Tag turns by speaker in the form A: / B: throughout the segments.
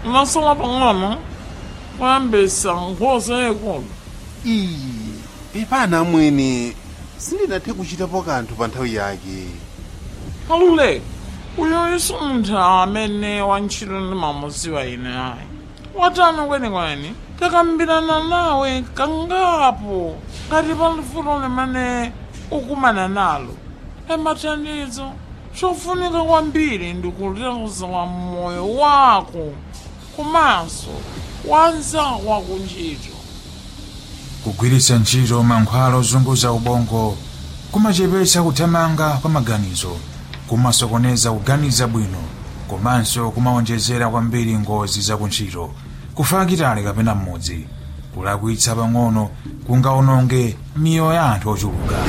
A: unasala pang'ono kuyambisa nkhosa yayikulu
B: iyi pepana amwene sindinathe kuchitapo kanthu pa nthawi yake
A: aluleka uyoyiso munthu amene wantchito ndimamuziwa ine ayi watani kwenikweni takambirana nawe kangapo ngati pali vuto limene ukumana nalo emathandizo chofunika kwambiri ndikulekeza moyo wako komanso wanzako wakuntchito
C: kugwiritsa ntchito mankhwala ozunguza ubongo kumachepetsa kuthamanga kwa maganizo kumasokoneza kuganiza bwino komanso kumawonjezera kwambiri ngozi zakuntchito kufakitale kapena mmodzi kulakwitsa pang'ono kungaononge miyoyo ya anthu ochuluka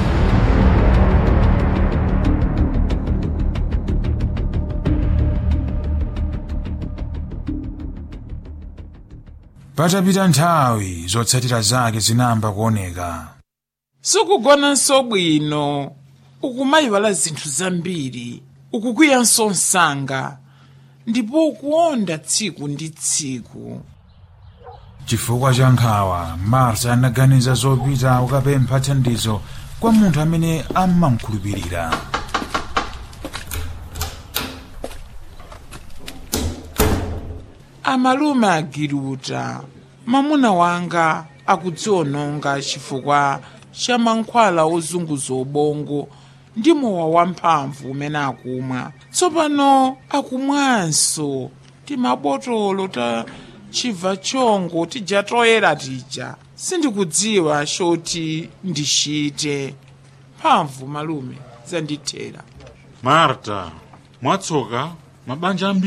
C: patapita nthawi zotsatira zake zinamba kuoneka
A: sukugonanso bwino ukumayiwala zinthu zambiri ukukwiyanso msanga ndipo ukuonda tsiku ndi tsiku
C: chifukwa cha nkhawa marta anaganiza zopita kukapempha thandizo kwa munthu amene amamkhulupirira
A: amalume agiruta mamuna wanga akudziononga chifukwa cha mankhwala ozunguza ubongo ndi mowa wamphamvu umene akumwa tsopano akumwanso timabotolo ta chibva chongo tija toyera tija sindikudziwa choti ndichite mphamvu malume zandithera
D: marta mwatsoka mabanja ambiri